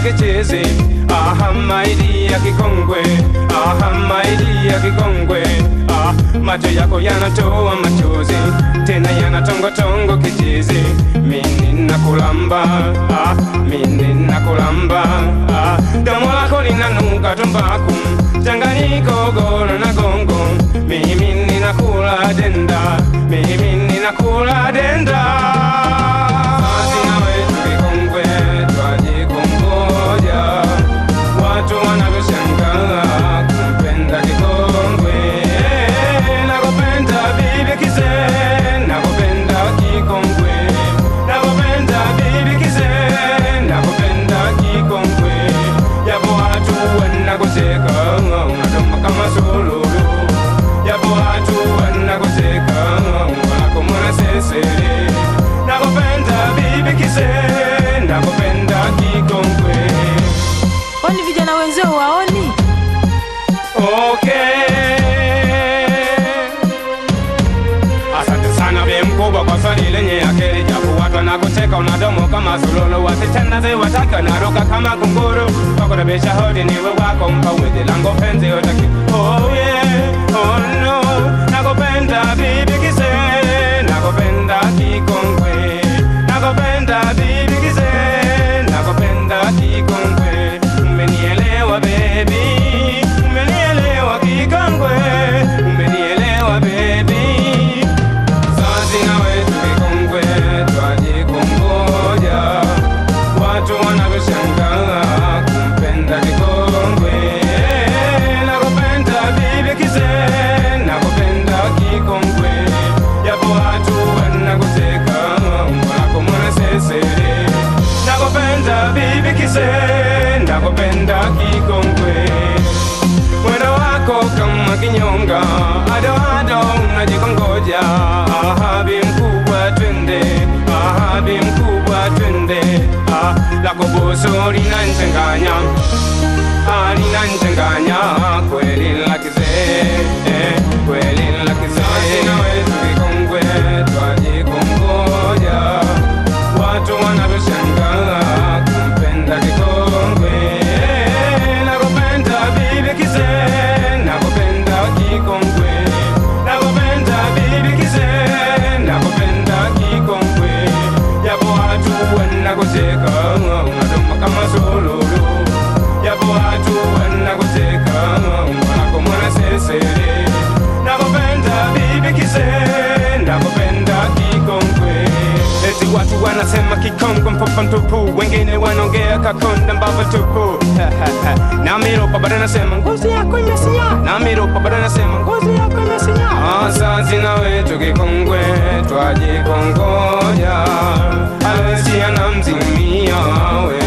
kichezi aha maidi ya kikongwe aha maidi ya kikongwe ah, macho yako yanatoa machozi tena yanatongotongo kichezi mini nakulamba ah, mini nakulamba ah, domo lako linanuka tumbaku changanyiko goro na gongo mimi ninakula denda mimi ninakula denda Basi nawe tukikongwe twajikongoja watu wanavyoshangaa kumpenda kikongwe nakupenda bibi kize nakupenda kikongwe nakupenda bibi kize nakupenda kikongwe yapo watu wanakoseka unadoma kama sululu yapo watu wanakoseka wako mwanasesere nakupenda bibi kize nakupenda kikongwe Kwani vijana wenzao waoni? Okay. Asante sana be mkubwa kwa swali lenye akili japo watu wanakuteka unadomo kama sululu wasichana ze wataka naruka kama kunguru wakurabisha hodi niwe wako mpawidhi lango penzi utaki oh yeah, oh no nakupenda bibi kise nakupenda kikongwe nakupenda bibi kise nakupenda kikongwe umenielewa baby umenielewa kikongwe umenielewa baby sasi nawe tukikongwe twajikongoja watu wanavyoshangaa kumpenda kikongwe nakupenda bibi kize nakupenda kikongwe yapo watu wanakuteka wako mwanasesere nakupenda bibi kize nakupenda kikongwe mwendo wako kama kinyonga adoado unajikongoja ahabi mkubwa twende ahabi mkubwa twende ah, lako buso linanchanganya ah, linanchanganya kweli lakizee eh, kweli lakizee nawe tukikongwe twajikongoja watu wanavyoshangaa kumpenda kikongwe nakupenda bibi kize nakupenda kikongwe nakupenda bibi kize nakupenda kikongwe yapo watu wanakuteka unadoma kama sululu yapo watu wanakuteka wako mwanasesere nakupenda bibi kize nakupenda kikongwe eti watu wanasema kikongwe mpopa mtupu wengine wanaongea kakonda mbava tupu na miropa bado nasema ngozi yako imesinya na miropa bado nasema ngozi yako imesinya asazi na wetu kikongwe twajikongoja alesi anamzimia we